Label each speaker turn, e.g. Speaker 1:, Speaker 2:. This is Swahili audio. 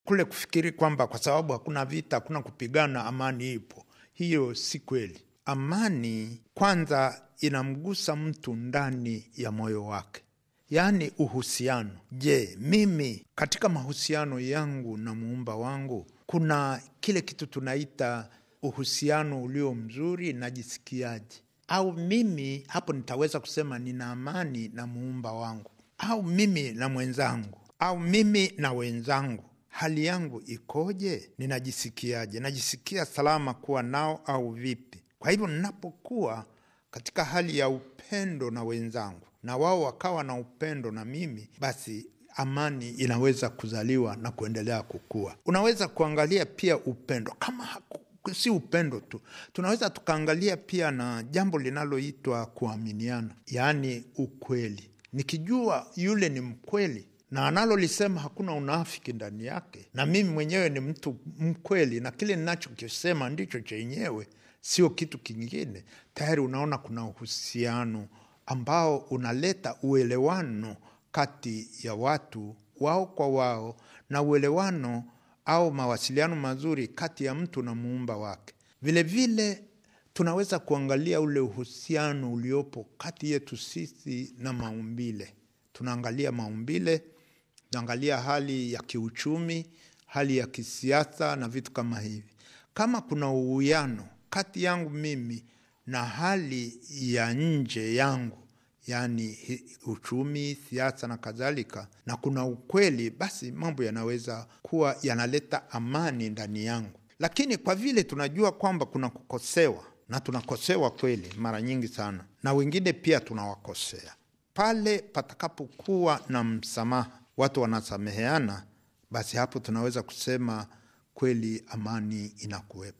Speaker 1: kule kufikiri kwamba kwa sababu hakuna vita, hakuna kupigana, amani ipo. Hiyo si kweli. Amani kwanza inamgusa mtu ndani ya moyo wake, yaani uhusiano. Je, mimi katika mahusiano yangu na muumba wangu kuna kile kitu tunaita uhusiano ulio mzuri, najisikiaje? Au mimi hapo nitaweza kusema nina amani na muumba wangu, au mimi na mwenzangu, au mimi na wenzangu hali yangu ikoje? Ninajisikiaje? Najisikia salama kuwa nao au vipi? Kwa hivyo ninapokuwa katika hali ya upendo na wenzangu na wao wakawa na upendo na mimi, basi amani inaweza kuzaliwa na kuendelea kukua. Unaweza kuangalia pia upendo kama haku, si upendo tu, tunaweza tukaangalia pia na jambo linaloitwa kuaminiana, yaani ukweli. Nikijua yule ni mkweli na analolisema hakuna unafiki ndani yake, na mimi mwenyewe ni mtu mkweli, na kile ninachokisema ndicho chenyewe, sio kitu kingine, tayari unaona kuna uhusiano ambao unaleta uelewano kati ya watu wao kwa wao, na uelewano au mawasiliano mazuri kati ya mtu na muumba wake. Vilevile vile, tunaweza kuangalia ule uhusiano uliopo kati yetu sisi na maumbile. Tunaangalia maumbile naangalia hali ya kiuchumi, hali ya kisiasa na vitu kama hivi. Kama kuna uwiano kati yangu mimi na hali ya nje yangu, yaani uchumi, siasa na kadhalika, na kuna ukweli, basi mambo yanaweza kuwa yanaleta amani ndani yangu. Lakini kwa vile tunajua kwamba kuna kukosewa, na tunakosewa kweli mara nyingi sana, na wengine pia tunawakosea, pale patakapokuwa na msamaha watu wanasameheana, basi hapo tunaweza kusema kweli amani inakuwepo.